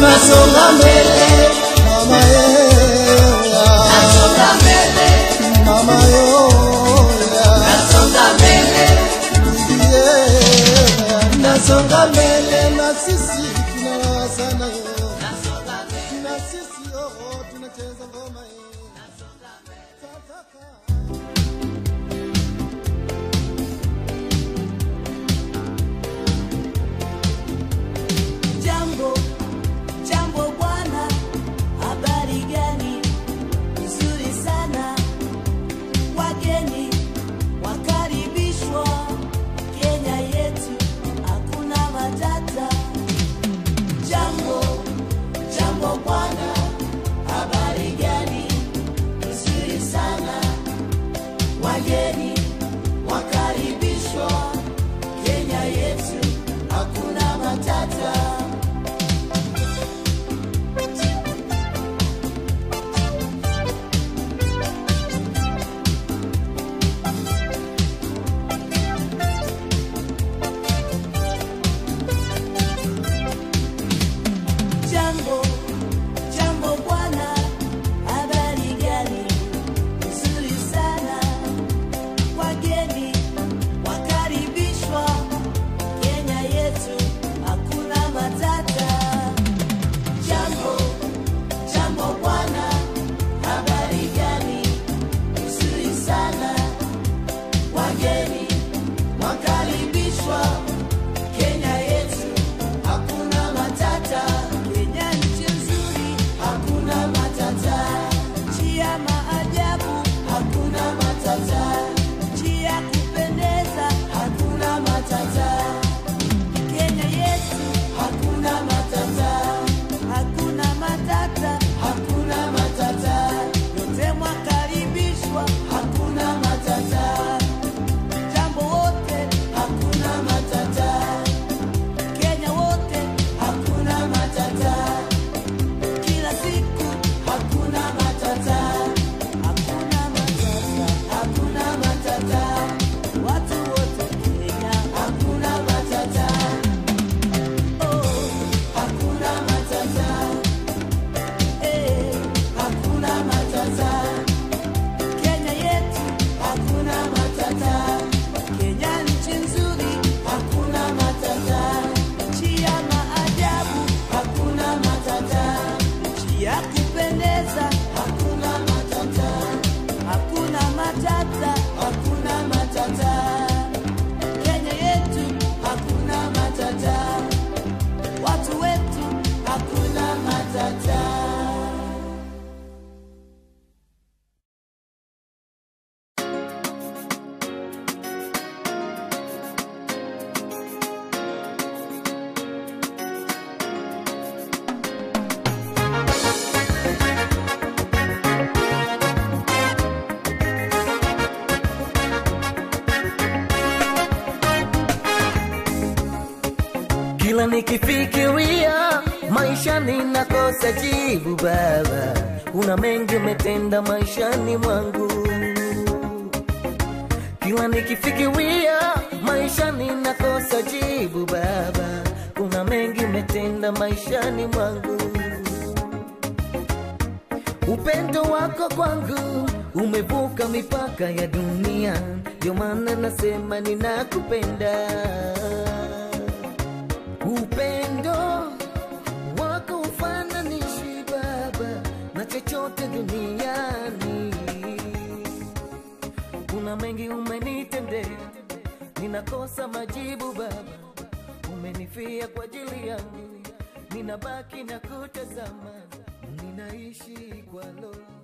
nasonga mbele mama yeya nasonga mbele mama yoya nasonga mbele yeya nasonga mbele na sisi tunalawa sana yo nasonga mbele na sisi oh tunacheza ngoma hii Tataka. Jambo, jambo bwana, habari gani? Nzuri sana. Wageni wakaribishwa Kenya yetu, hakuna matata. Jambo, jambo bwana, habari gani? Nzuri sana. Wageni wakaribishwa Kenya yetu, hakuna matata. Jambo, jambo bwana, habari gani? Nzuri sana. Wageni wakaribishwa Kenya yetu, hakuna matata. Jambo, jambo bwana, habari gani? Nzuri sana. Wageni wakaribishwa Kenya yetu, hakuna matata. Kenya nchi nzuri, hakuna matata. Nchi ya maajabu, hakuna matata. Nchi ya kupendeza, hakuna matata. Kenya yetu, hakuna matata. Hakuna matata, hakuna matata. Yote mwakaribishwa, hakuna matata. Jambo wote, hakuna matata. Kenya wote hakuna matata, kila siku hakuna matata, hakuna matata, hakuna matata, watu wote Kenya hakuna matata, oh hakuna matata, eh hakuna matata, Kenya yetu hakuna matata, Kenya nchi nzuri hakuna matata, nchi ya maajabu hakuna matata, nchi ya kupendeza hakuna matata, hakuna matata, hakuna matata, Kenya yetu hakuna matata, watu wetu hakuna matata. Kila nikifikiria maisha ninakosa jibu Baba, una mengi umetenda maishani mwangu. Kila nikifikiria maisha ninakosa jibu Baba, kuna mengi umetenda maishani mwangu. Upendo wako kwangu umevuka mipaka ya dunia, ndio maana nasema ninakupenda. Upendo wako ufananishi Baba na chochote duniani. Kuna mengi umenitendea, ninakosa majibu Baba. Umenifia kwa ajili yangu, ninabaki na kutazama, ninaishi kwa lo